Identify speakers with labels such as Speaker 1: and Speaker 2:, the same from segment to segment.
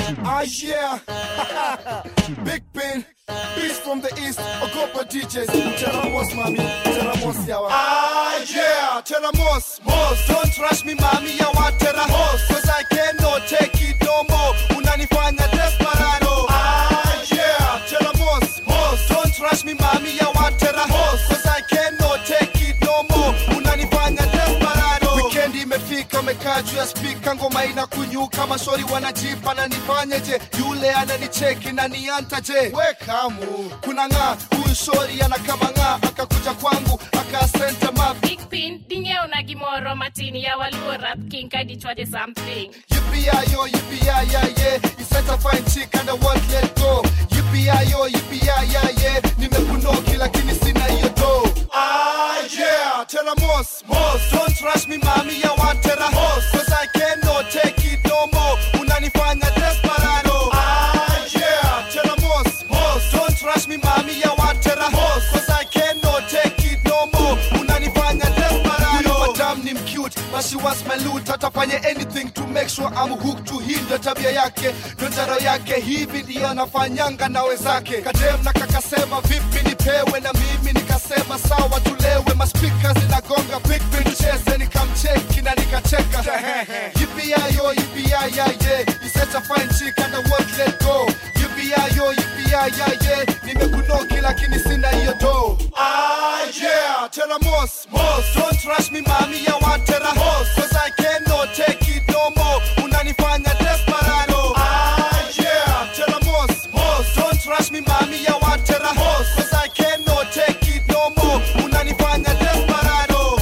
Speaker 1: Ah yeah, Big Pin, Beast from the East, Ogopa DJs, Teramos mami, Teramos yawa. Ah yeah, Teramos, Mos, don't rush me mami yawa Teramos, cause I cannot take it no more, unanifanya desperado. Ah yeah, Teramos, Mos, don't rush me mami yawa Teramos, cause I cannot take it no more, unanifanya desperado. Weekend imefika, mekaa juu ya spika, ngoma inakunyuka, maswali wanajipa na nifanyeje? Yule ananicheki na niantaje? We kamu kuna ng'aa, huyu shori anakama ng'aa, akakuja kwangu akasenta map
Speaker 2: Big pin, dinyo na gimoro matini ya waluo rap king kadi chwade something.
Speaker 1: Yippee-yi-yo, yippee-yi-yi-yi. You set a fine chick and I won't let go. Yippee-yi-yo, yippee-yi-yi-yi. Nimekunoki lakini sina hiyo do. Ah yeah, tera mos, mos. Don't rush me mami, ya want tera hos. Cause I cannot take it no more. Unanifanya desperado. Ah yeah, tera mos, mos. Don't rush me mami, ya want tera hos. Cause I cannot take it no more. Unanifanya desperado. Huyu madam ni mcute, but she wants my loot. Atafanya anything to make sure I'm hooked to him. Ndo tabia yake, ndo njaro yake, hivi ndiyo anafanyanga na wenzake. Kadem na kakasema vipi nipewe, na mimi nikasema sawa tulewe. Maspika zinagonga pipi, tucheze, nikamcheki na nikacheka. Yippee-yi-yo, yippee-yi-yi-yi. You such a fine chick and I won't let go. Yippee-yi-yo, yippee-yi-yi-yi. Nimekunoki lakini sina hiyo do. Ah yeah, tera mos, mos. Don't rush me mami, ya want tera hos. Cause I cannot take it no more. Unanifanya desperado. Ah yeah, tera mos, mos. Don't rush me mami, ya want tera hos. Cause I cannot take it no more. Unanifanya desperado.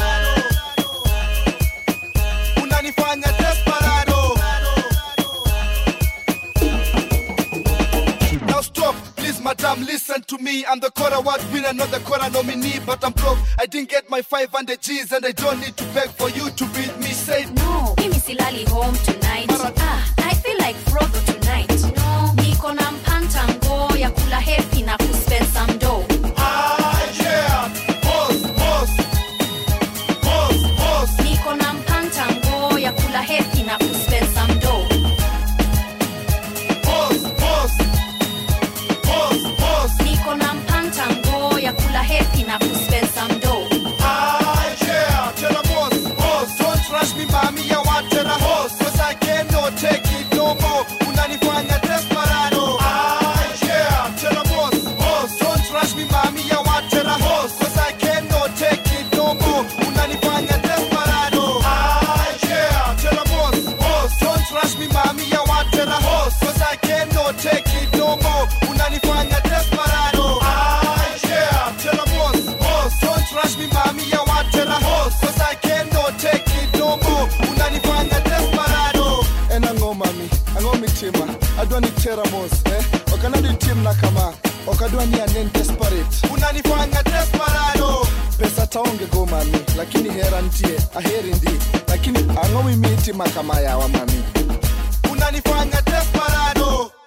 Speaker 1: Unanifanya desperado. Now stop, please, madam, listen to me. I'm the Cora Award winner, not the Cora nominee, but I'm broke. I didn't get my 500 G's and I don't need to beg for you to beat me. Say
Speaker 3: No, mimi silali home tonight. Ah, I feel like Frodo tonight. No, niko na mpanta ngo ya kula happy na kuspend some dough.
Speaker 1: Ah, yeah, boss, boss, boss, boss.
Speaker 3: Niko na mpanta ngo ya kula happy na kuspend some dough.
Speaker 1: Boss, boss, boss, boss.
Speaker 3: Niko na mpanta ngo ya kula happy na kuspend some dough.
Speaker 1: Ah, yeah, tell 'em boss, boss. Don't rush me, mami, I want tell a horse. Cause I cannot take it no more. Unanifanya desperado. Ah, yeah, tell 'em boss, boss. Don't rush me, mami, I want tell a horse. Cause I cannot take it no more. Unanifanya desperado. Ah, yeah, tell 'em boss, boss. Don't rush me, mami, I want tell a horse. Cause I cannot take it no more. Unanifanya desperado. Ah, yeah, tell 'em boss, boss. Don't rush me, mami, I want tell a horse. Cause I cannot take it no more. Unanifanya desperado.
Speaker 4: en ang'o mami ang'o mitima adwa ni tera mos eh? ok anado itimna kama ok adwa ni anen desperate
Speaker 1: Unanifanya desperado.
Speaker 4: pesa taonge go mami lakini hera ntie aheri ndi lakini ang'o mimi itima kama yawa mami
Speaker 1: Unanifanya desperado.